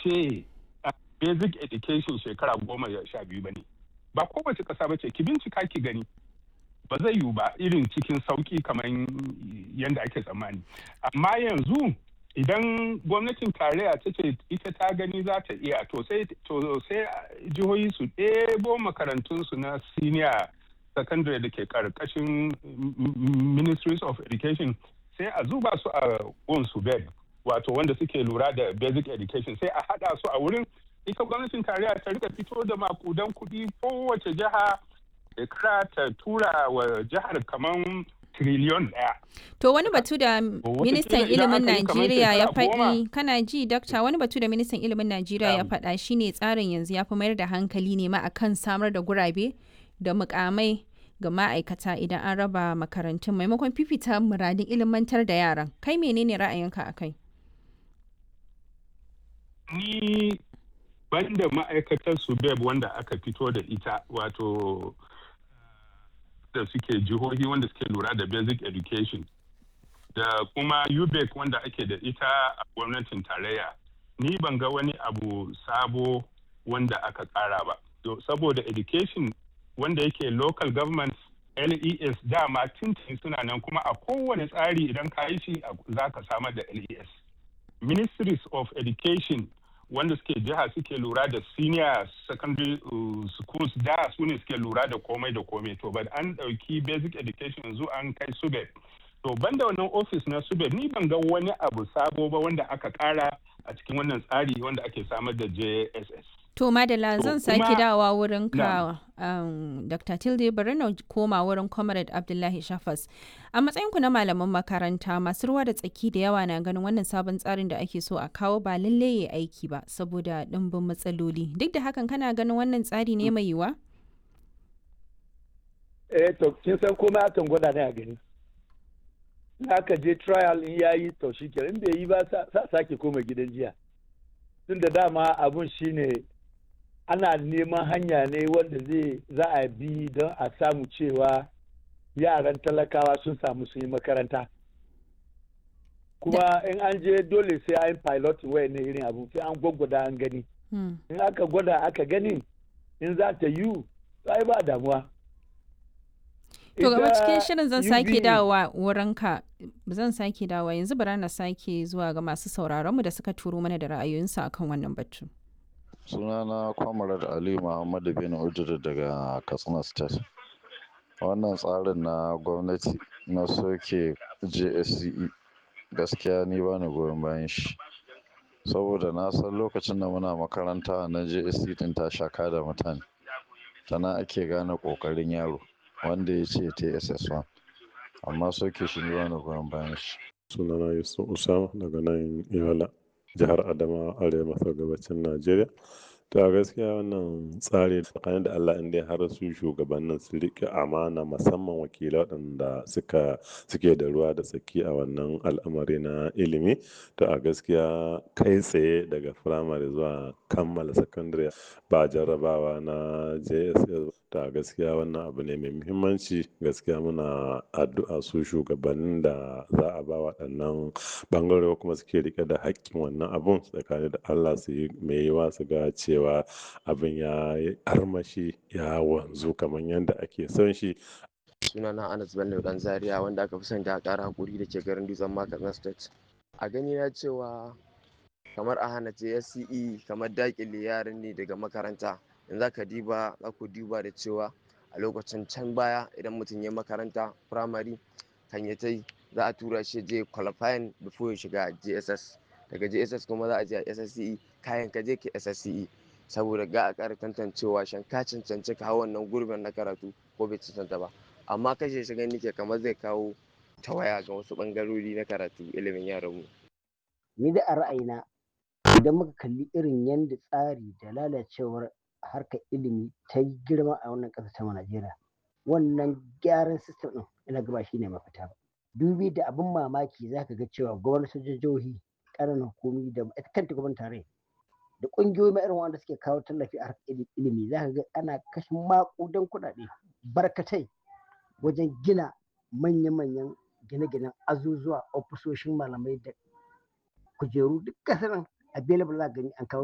ce basic education shekara goma sha biyu ba ne ba kowace ƙasa ba ce ki bincika ki gani ba zai yiwu ba irin cikin sauƙi kamar yadda ake tsammani amma yanzu idan gwamnatin tarayya ta ce ita ta gani za ta iya to sai jihohi su ɗebo makarantunsu na senior secondary da ke karkashin ministries of education sai a zuba su a su bed wato wanda suke lura da basic education sai a hada su a wurin ita gwamnatin tarayya ta rika fito da makudan kuɗi kowace jiha shekara ta tura wa jihar kamar triliyon ɗaya. To wani batu da ministan ilimin Najeriya ya faɗi kana ji dakta wani batu da ministan ilimin Najeriya ya faɗa shine tsarin yanzu ya fi mayar da hankali ne ma akan samar da gurabe da mukamai ga ma'aikata idan an raba makarantun maimakon fifita muradin ilimantar da yaran kai menene ra'ayinka a kai ni banda ma'aikatar su beb wanda aka fito da ita wato da suke jihohi wanda suke lura da basic education da kuma ubec wanda ake da ita a gwamnatin tarayya ni ban ga wani abu sabo wanda aka kara ba saboda education wanda yake local government les dama tintin suna nan kuma a kowane tsari idan ka yi shi za ka samar da les ministries of education wanda suke jiha suke lura da senior secondary uh, schools da su ne suke lura da komai da komai to ba an ɗauki basic education yanzu an kai subed to banda wannan office na subed ni ban ga wani abu sabo ba wanda aka kara a cikin wannan tsari wanda ake samar da jss To Madala zan sake dawowa wurin ka um, Dr. Tilde bari na koma wurin Comrade Abdullahi Shafas. A matsayinku na malaman makaranta masu ruwa da tsaki da yawa na ganin wannan sabon tsarin da ake so a kawo ba lalle ya aiki ba saboda ɗimbin matsaloli. Duk da hakan kana ganin wannan tsari ne mai yiwa? Eh to kin san komai akan gwada ne a gani. Aka je trial in yayi to shi in bai yi ba sa sake koma gidan jiya. Tun da dama abun shine ana neman hanya ne wanda zai za a bi don a samu cewa yaran talakawa sun samu su yi makaranta kuma in an je dole sai an pilot waya ne irin abu sai an gwaggwada an gani in aka gwada aka gani in za ta yi ai ba damuwa To gaba cikin shirin zan sake dawowa wurinka zan sake dawowa yanzu bara na sake zuwa ga masu sauraronmu da suka turo mana da ra'ayoyinsu akan wannan batu. sunana kwamarar ali muhammadu bin ujiri daga katsina state wannan tsarin na gwamnati na soke jsce gaskiya ni ba ni goyon bayan shi saboda na san lokacin da muna makaranta na jsc din ta shaka da mutane tana ake gane kokarin yaro wanda ya ce tss1 amma soke shi ni ba ni goyon bayan shi sunana yusuf usama daga nan yola jihar adama arewa maso gabacin najeriya to a gaskiya wannan tsari tsakanin da allah inda har su shugabannin su riƙe amana musamman wakilai waɗanda suka suke da ruwa da tsaki a wannan al'amari na ilimi to a gaskiya kai tsaye daga firamare zuwa kammala sakandare ba jarrabawa na jss to a gaskiya wannan abu ne mai muhimmanci gaskiya muna addu'a su shugabannin da za a ba waɗannan ɓangare kuma suke rike da haƙƙin wannan abun tsakanin da allah su yi mai yiwa su ga cewa abin ya yi armashi ya wanzu kamar yadda ake son shi sunana anas bello dan zaria wanda aka fi son da ƙara hakuri da ke garin dutsen makatsina state a gani na cewa kamar a hana jsce kamar dakile yaran ne daga makaranta in za ka diba za ku diba da cewa a lokacin can baya idan mutum ya makaranta firamare kan ya ta za a tura shi je qualifying before ya shiga jss daga jss kuma za a je a ssce kayan ka je ka ssce saboda ga a ƙara tantancewa shan ka cancanci ka hau wannan gurbin na karatu ko bai cancanta ba amma kashe shi gani ke kamar zai kawo tawaya ga wasu ɓangarori na karatu ilimin yaranmu. ni da a ra'ayina idan muka kalli irin yadda tsari da lalacewar harkar ilimi ta yi girma a wannan ƙasar ta Najeriya wannan gyaran sistem ɗin ina gaba shi ne mafita ba dubi da abin mamaki za ka ga cewa gwamnatin jihohi ƙananan hukumi da ita kanta gwamnatin tarayya da ƙungiyoyi ma irin wanda suke kawo tallafi a harkar ilimi za ka ga ana kashe maƙudan kuɗaɗe barkatai wajen gina manya-manyan gine-ginen azuzuwa ofisoshin malamai da kujeru duk ƙasar available za gani an kawo